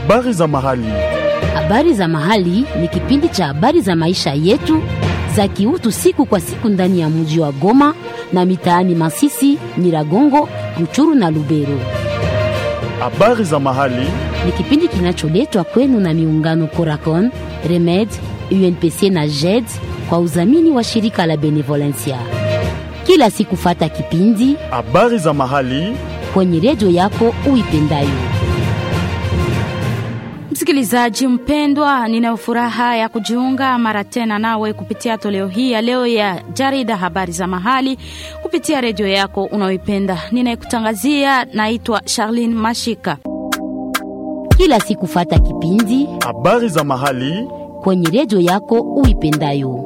Habari za mahali. Habari za mahali ni kipindi cha habari za maisha yetu za kiutu siku kwa siku ndani ya mji wa Goma na mitaani Masisi, Nyiragongo, Ruchuru na Lubero. Habari za mahali. Ni kipindi kinacholetwa kwenu na miungano Coracon, Remed, UNPC na JED kwa udhamini wa shirika la Benevolencia. Kila siku fata kipindi Habari za mahali. kwenye redio yako uipendayo. Msikilizaji mpendwa, nina furaha ya kujiunga mara tena nawe kupitia toleo hii ya leo ya jarida habari za mahali kupitia redio yako unaoipenda. Ninayekutangazia naitwa Charlene Mashika. Kila siku fata kipindi Habari za mahali. kwenye redio yako uipendayo.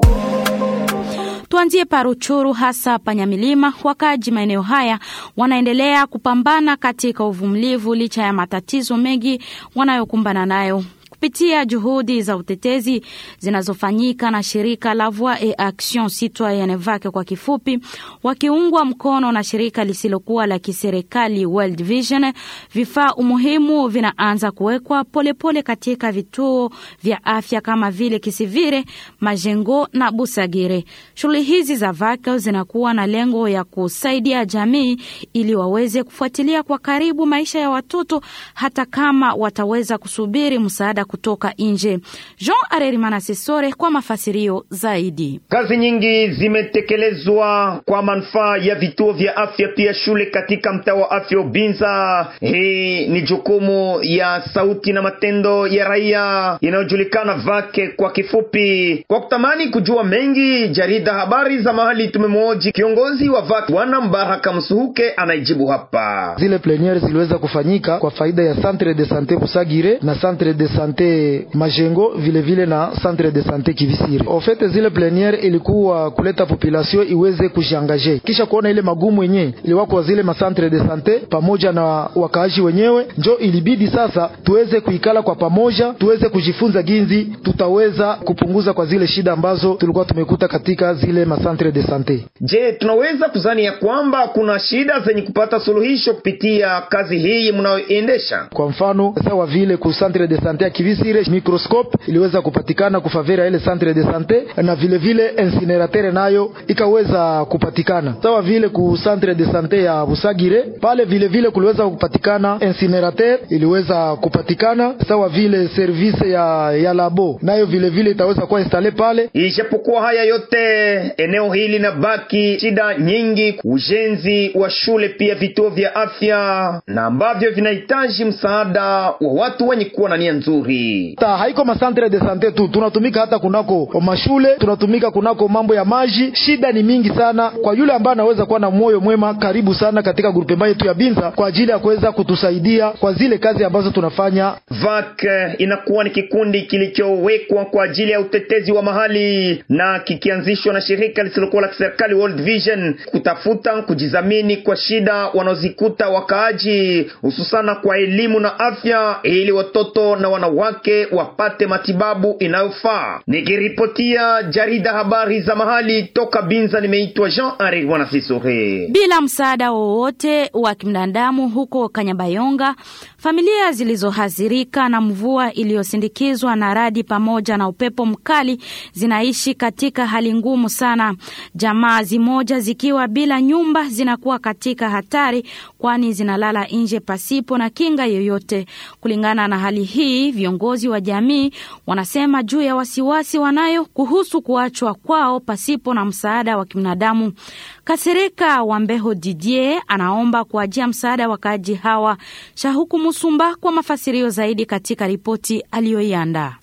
Tuanzie Paruchuru, hasa Panyamilima. Wakaji maeneo haya wanaendelea kupambana katika uvumilivu licha ya matatizo mengi wanayokumbana nayo kupitia juhudi za utetezi zinazofanyika na shirika la Voix et Action Citoyenne VAC kwa kifupi, wakiungwa mkono na shirika lisilokuwa la kiserikali World Vision, vifaa umuhimu vinaanza kuwekwa polepole katika vituo vya afya kama vile Kisivire, Majengo na Busagire. Shughuli hizi za VAC zinakuwa na lengo ya kusaidia jamii ili waweze kufuatilia kwa karibu maisha ya watoto hata kama wataweza kusubiri msaada kutoka nje. Jean Arerimana Sesore kwa mafasirio zaidi. Kazi nyingi zimetekelezwa kwa manufaa ya vituo vya afya pia shule katika mtaa wa afya Ubinza. Hii ni jukumu ya sauti na matendo ya raia inayojulikana VAK kwa kifupi. Kwa kutamani kujua mengi, jarida habari za mahali tumemwoji kiongozi wa VAK Bwana Mbaraka Msuhuke anaijibu hapa. Zile pleniere ziliweza kufanyika kwa faida ya Centre de Sante Busagire na Centre de Sante Majengo vile vile na Centre de Sante Kivisiri. Ofete zile pleniere ilikuwa kuleta population iweze kujiangaje, kisha kuona ile magumu yenyewe iliwa kwa zile ma Centre de Sante pamoja na wakaaji wenyewe, njo ilibidi sasa tuweze kuikala kwa pamoja, tuweze kujifunza ginzi tutaweza kupunguza kwa zile shida ambazo tulikuwa tumekuta katika zile ma Centre de Sante. Je, tunaweza kuzani ya kwamba kuna shida zenye kupata suluhisho kupitia kazi hii mnayoendesha? Kwa mfano sawa vile ku Centre de Sante ya Kivisire microscope iliweza kupatikana kufavera ile Centre de Sante na vile vile incinerateur nayo ikaweza kupatikana sawa vile ku Centre de Sante ya Busagire pale vile vile kuliweza kupatikana incinerateur iliweza kupatikana sawa vile service ya, ya labo nayo vile vile itaweza kuwa installe pale. Ijapokuwa haya yote, eneo hili linabaki shida nyingi, ujenzi wa shule pia vituo vya afya na ambavyo vinahitaji msaada wa watu wenye kuwa na nia nzuri. Ta, haiko ma centre de sante tu, tunatumika hata kunako mashule, tunatumika kunako mambo ya maji. Shida ni mingi sana kwa yule ambaye anaweza kuwa na moyo mwema, karibu sana katika grupema yetu ya Binza kwa ajili ya kuweza kutusaidia kwa zile kazi ambazo tunafanya. VAK inakuwa ni kikundi kilichowekwa kwa ajili ya utetezi wa mahali na kikianzishwa na shirika lisilokuwa la kiserikali World Vision kutafuta kujizamini kwa shida wanaozikuta wakaaji, hususana kwa elimu na afya, ili watoto na wanawake wapate matibabu inayofaa. Nikiripotia jarida habari za mahali toka Binza, nimeitwa Jean Ari Wanasisore. Bila msaada wowote wa kibinadamu huko Kanyabayonga, familia zilizohadhirika na mvua iliyosindikizwa na radi pamoja na upepo mkali zinaishi katika hali ngumu sana. Jamaa zimoja zikiwa bila nyumba zinakuwa katika hatari, kwani zinalala nje pasipo na kinga yoyote. Kulingana na hali hii, viongozi wa jamii wanasema juu ya wasiwasi wanayo kuhusu kuachwa kwao pasipo na msaada wa kibinadamu. Kasirika Wambeho Didier anaomba kuajia msaada wakaaji hawa. Shahuku Musumba kwa mafasirio zaidi katika ripoti aliyoiandaa.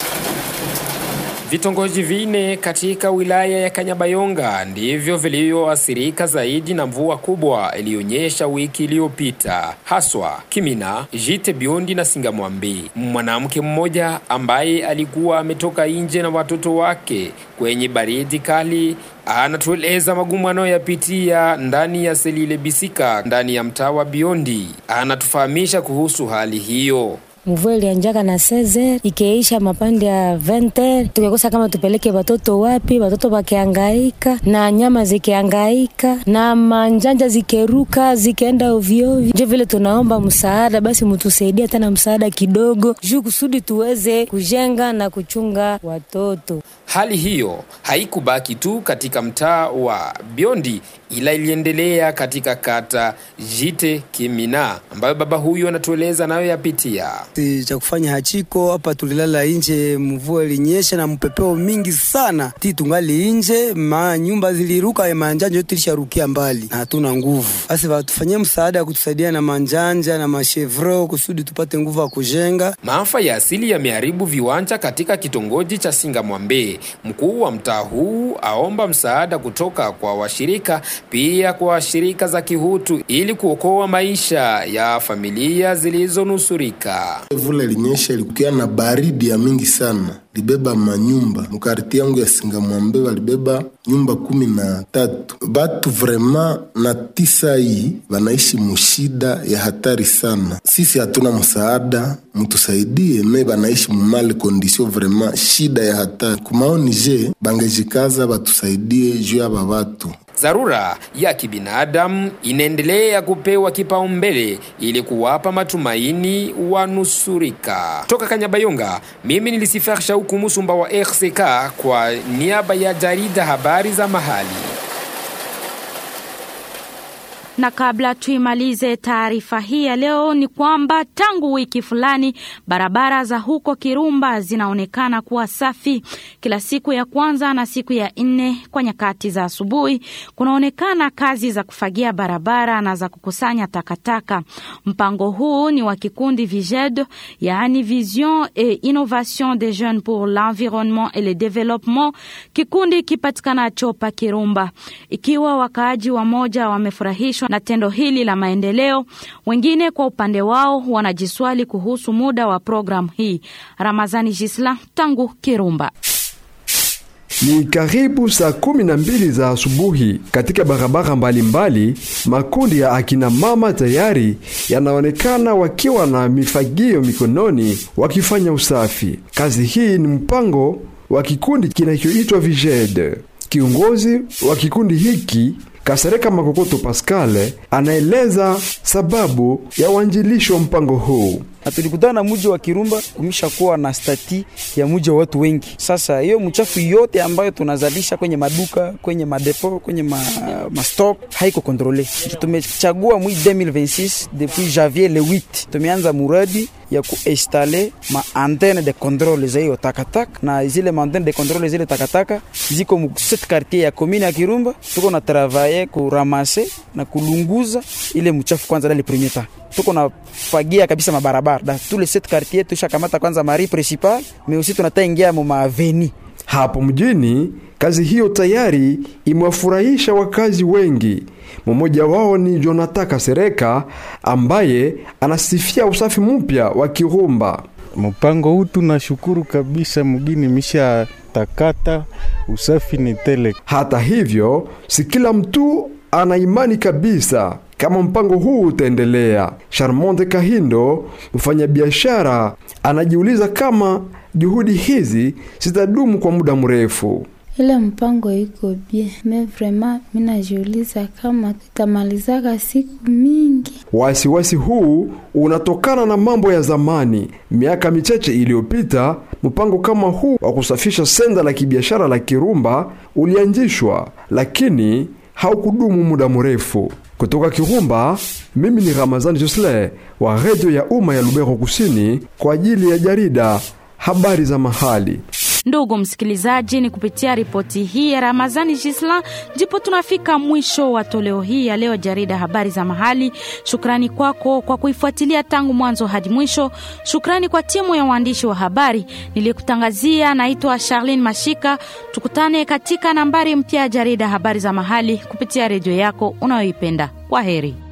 Vitongoji vine katika wilaya ya Kanyabayonga ndivyo vilivyoathirika zaidi na mvua kubwa iliyonyesha wiki iliyopita, haswa Kimina, Jite Biondi na Singamwambi. Mwanamke mmoja ambaye alikuwa ametoka nje na watoto wake kwenye baridi kali anatueleza magumu anayoyapitia ndani ya Selile Bisika ndani ya mtaa wa Biondi. Anatufahamisha kuhusu hali hiyo. mvua ilianjaka na 16 ikeisha mapande ya 20 tukikosa kama tupeleke watoto wapi, watoto wakiangaika na nyama zikiangaika na manjanja zikeruka zikaenda ovyoovyo. Ndio vile tunaomba msaada, basi mtusaidia tena msaada kidogo, juu kusudi tuweze kujenga na kuchunga watoto. Hali hiyo haikubaki tu katika mtaa wa Biondi ila iliendelea katika kata Jite Kimina ambayo baba huyu anatueleza nayo yapitia. Si cha kufanya hachiko hapa, tulilala nje, mvua ilinyesha na mpepeo mingi sana, ti tungali nje, ma nyumba ziliruka, manjanja yote ilisharukia mbali na hatuna nguvu. Basi watufanyie msaada ya kutusaidia na manjanja na mashevro kusudi tupate nguvu ya kujenga. Maafa ya asili yameharibu viwanja katika kitongoji cha Singamwambe. Mkuu wa mtaa huu aomba msaada kutoka kwa washirika pia kwa shirika za kihutu ili kuokoa maisha ya familia zilizonusurika. Vula ilinyesha ilikuwa na baridi ya mingi sana, libeba manyumba mukarti yangu ya Singamwambe, walibeba nyumba kumi na tatu. Batu vrema na tisa hii wanaishi mushida ya hatari sana. Sisi hatuna msaada, mtusaidie me banaishi mumale kondisio vrema shida ya hatari. Kumaoni je bangejikaza batusaidie juu yaba batu Dharura ya kibinadamu inaendelea kupewa kipaumbele ili kuwapa matumaini wanusurika. Toka Kanyabayonga, mimi nilisifar Shauku Musumba wa RCK kwa niaba ya jarida habari za mahali. Na kabla tuimalize taarifa hii ya leo, ni kwamba tangu wiki fulani barabara za huko Kirumba zinaonekana kuwa safi. Kila siku ya kwanza na siku ya nne kwa nyakati za asubuhi kunaonekana kazi za kufagia barabara na za kukusanya takataka. Mpango huu ni wa kikundi VIGED, yaani Vision et Innovation des Jeunes pour l'Environnement et le Développement, kikundi kipatikanacho pa Kirumba. Ikiwa wakaaji wa moja wamefurahishwa na tendo hili la maendeleo, wengine kwa upande wao wanajiswali kuhusu muda wa programu hii. Ramazani Jisla tangu Kirumba. Ni karibu saa kumi na mbili za asubuhi katika barabara mbalimbali mbali, makundi ya akina mama tayari yanaonekana wakiwa na mifagio mikononi wakifanya usafi. Kazi hii ni mpango wa kikundi kinachoitwa Viged. Kiongozi wa kikundi hiki Kasereka Makokoto Pascal anaeleza sababu ya uanjilisho wa mpango huu. na tulikutana na muji wa Kirumba kumisha kuwa na stati ya muji wa watu wengi. Sasa hiyo mchafu yote ambayo tunazalisha kwenye maduka, kwenye madepo, kwenye ma, ma stock haiko kontrole. Tumechagua mwi 2026 depuis janvier le 8 tumeanza muradi ya kuinstale ma antenne de controle za hiyo takataka, na zile ma antenne de controle zile takataka ziko mu set quartier ya commune ya Kirumba. Tuko na travailler kuramase na kulunguza ile mchafu kwanza dali premier temps tuko na fagia kabisa mabarabara da tous les sept quartiers tushakamata kwanza mari principal mais aussi tunata ingia mu maaveni Hapo mjini kazi hiyo tayari imewafurahisha wakazi wengi. Mmoja wao ni Jonathan Kasereka ambaye anasifia usafi mpya wa Kirumba. Mpango huu tunashukuru kabisa, mgini misha takata usafi ni tele. Hata hivyo, si kila mtu ana imani kabisa kama mpango huu utaendelea. Charmonde Kahindo, mfanyabiashara, anajiuliza kama juhudi hizi zitadumu kwa muda mrefu. Ile mpango iko bien me vraiment, mimi najiuliza kama tutamalizaka siku mingi. Wasiwasi huu unatokana na mambo ya zamani. Miaka michache iliyopita, mpango kama huu wa kusafisha senda la kibiashara la Kirumba ulianzishwa, lakini haukudumu muda mrefu. Kutoka Kirumba, mimi ni Ramazani Josle wa redio ya umma ya Lubero Kusini kwa ajili ya jarida habari za mahali. Ndugu msikilizaji, ni kupitia ripoti hii ya Ramazani Jisla ndipo tunafika mwisho wa toleo hii ya leo jarida habari za mahali. Shukrani kwako kwa kuifuatilia tangu mwanzo hadi mwisho. Shukrani kwa timu ya waandishi wa habari niliyekutangazia. Naitwa Charlene Mashika. Tukutane katika nambari mpya ya jarida habari za mahali kupitia redio yako unayoipenda. Kwa heri.